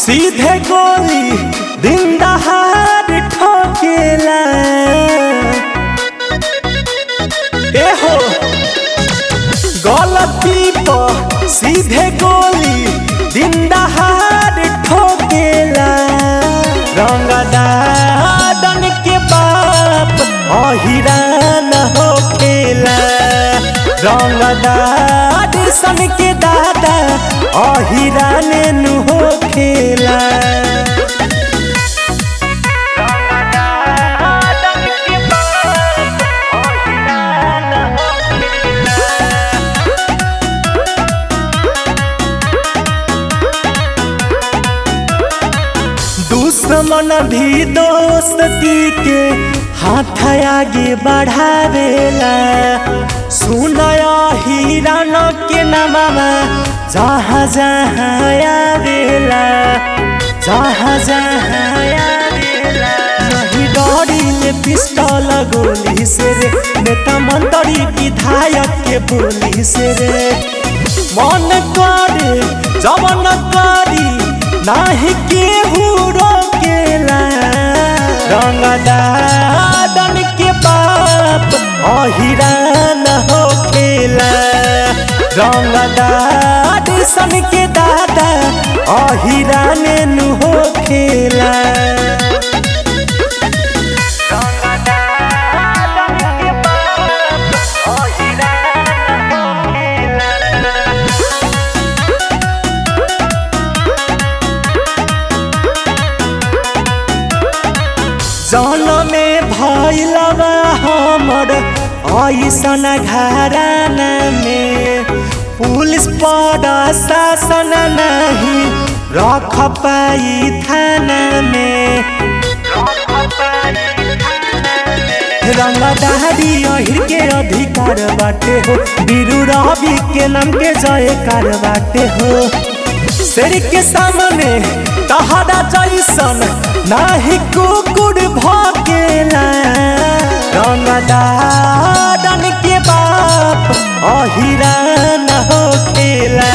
सीधे गोली दिन दहाड़ ठोकेला ए हो गलती पर सीधे गोली दिन दहाड़ ठोकेला रंगदादन के बाप अहिरान होखेला रंगदाद सन के दादा अहिरान नु होखेला दुश्मन भी दोस्ती के हाथ आगे बढ़ावेला सुनया हिरान के नामा जहाँ जहाँ आवेला जहाँ जहाँ आवेला नहीं डरिले पिस्टल गोली से रे नेता मंत्री विधायक के बोली से रे मन करे जवन करी नाही केहू रोकेला रंगदादन के बाप अहिरान होखेला रंगदाद सन के दादा अहिरान नु होखेला जन में भैलवा हमर ऐसन घराना में पुलिस पर शासन नहीं रख पाई थाना में रंगदारी अहिर के अधिकार बाटे हो बीरू रवि के नाम के जयकार बाटे हो शेर के सामने तहरा जैसन नाही कुकुर भकेला रंगदारन के बाप अहिरान होखेला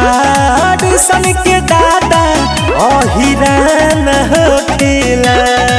रंगदार सन के दादा अहिरान होखेला